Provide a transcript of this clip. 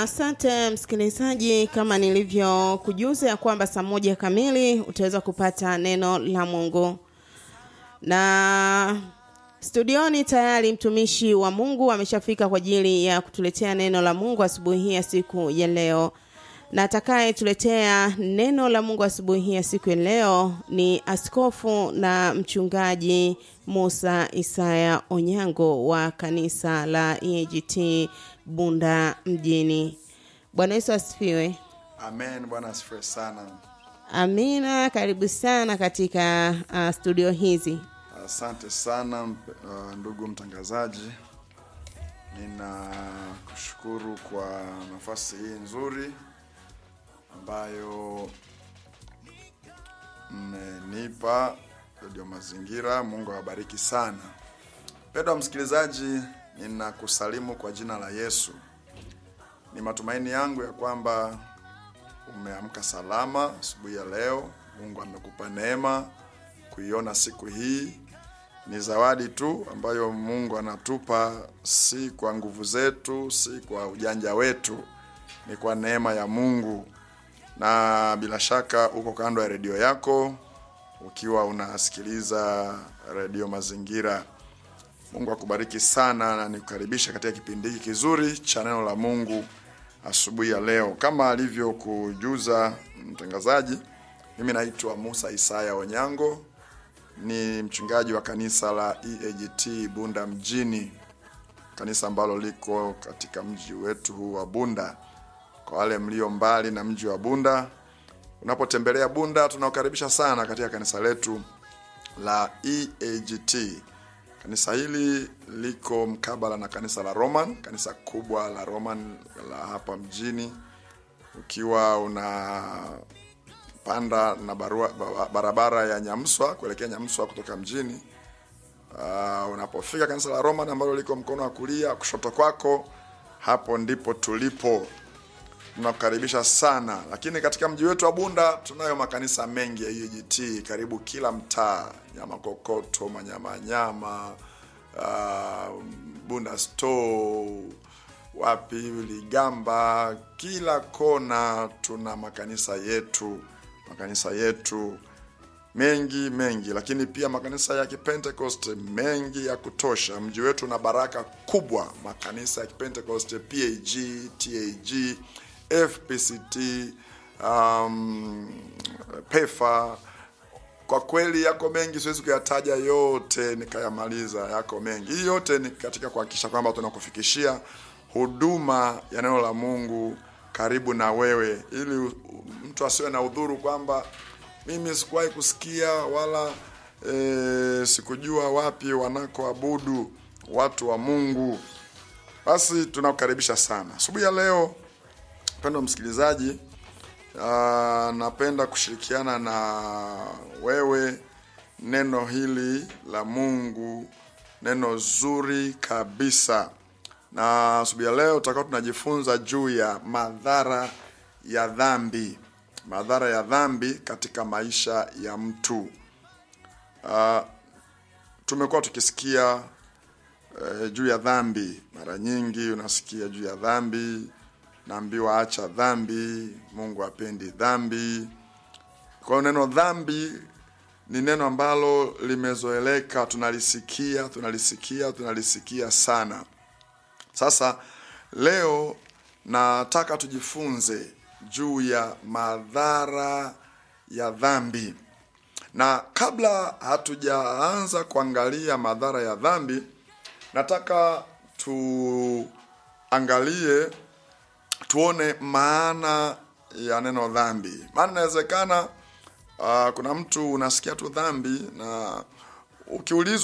Asante msikilizaji, kama nilivyokujuza ya kwamba saa moja kamili utaweza kupata neno la Mungu, na studioni tayari mtumishi wa Mungu ameshafika kwa ajili ya kutuletea neno la Mungu asubuhi hii ya siku ya leo, na atakayetuletea neno la Mungu asubuhi hii ya siku ya leo ni askofu na mchungaji Musa Isaya Onyango wa kanisa la EAGT Bunda mjini. Bwana Yesu asifiwe. Amen. Bwana asifiwe sana. Amina, karibu sana katika uh, studio hizi. Asante sana mp- uh, ndugu mtangazaji, ninakushukuru kwa nafasi hii nzuri ambayo mmenipa Radio Mazingira. Mungu awabariki sana. Mpendwa msikilizaji, ninakusalimu kwa jina la Yesu. Ni matumaini yangu ya kwamba umeamka salama asubuhi ya leo. Mungu amekupa neema kuiona siku hii. Ni zawadi tu ambayo Mungu anatupa, si kwa nguvu zetu, si kwa ujanja wetu, ni kwa neema ya Mungu. Na bila shaka uko kando ya redio yako ukiwa unasikiliza redio Mazingira. Mungu akubariki sana na nikukaribisha katika kipindi hiki kizuri cha neno la Mungu asubuhi ya leo. Kama alivyokujuza mtangazaji, mimi naitwa Musa Isaya Onyango, ni mchungaji wa kanisa la EAGT Bunda mjini, kanisa ambalo liko katika mji wetu huu wa Bunda. Kwa wale mlio mbali na mji wa Bunda, unapotembelea Bunda, tunakukaribisha sana katika kanisa letu la EAGT. Kanisa hili liko mkabala na kanisa la Roman, kanisa kubwa la Roman la hapa mjini. Ukiwa unapanda na barua, ba- barabara ya Nyamswa kuelekea Nyamswa kutoka mjini, uh, unapofika kanisa la Roman ambalo liko mkono wa kulia kushoto kwako, hapo ndipo tulipo tunakukaribisha sana lakini katika mji wetu wa bunda tunayo makanisa mengi ya EAGT karibu kila mtaa nyama kokoto manyama nyama uh, bunda store wapi ligamba kila kona tuna makanisa yetu makanisa yetu mengi mengi lakini pia makanisa ya kipentekoste mengi ya kutosha mji wetu na baraka kubwa makanisa ya kipentekoste pag tag fpct um, pefa kwa kweli yako mengi siwezi kuyataja yote nikayamaliza yako mengi hii yote ni katika kuhakikisha kwamba tunakufikishia huduma ya neno la mungu karibu na wewe ili u- mtu asiwe na udhuru kwamba mimi sikuwahi kusikia wala e, sikujua wapi wanakoabudu watu wa mungu basi tunakukaribisha sana asubuhi ya leo mpendwa msikilizaji uh, napenda kushirikiana na wewe neno hili la mungu neno zuri kabisa na asubuhi ya leo tutakuwa tunajifunza juu ya madhara ya dhambi madhara ya dhambi katika maisha ya mtu uh, tumekuwa tukisikia uh, juu ya dhambi mara nyingi unasikia juu ya dhambi naambiwa acha dhambi mungu apendi dhambi kwa hiyo neno dhambi ni neno ambalo limezoeleka tunalisikia tunalisikia tunalisikia sana sasa leo nataka tujifunze juu ya madhara ya dhambi na kabla hatujaanza kuangalia madhara ya dhambi nataka tuangalie tuone maana ya neno dhambi maana inawezekana uh, kuna mtu unasikia tu dhambi na ukiulizwa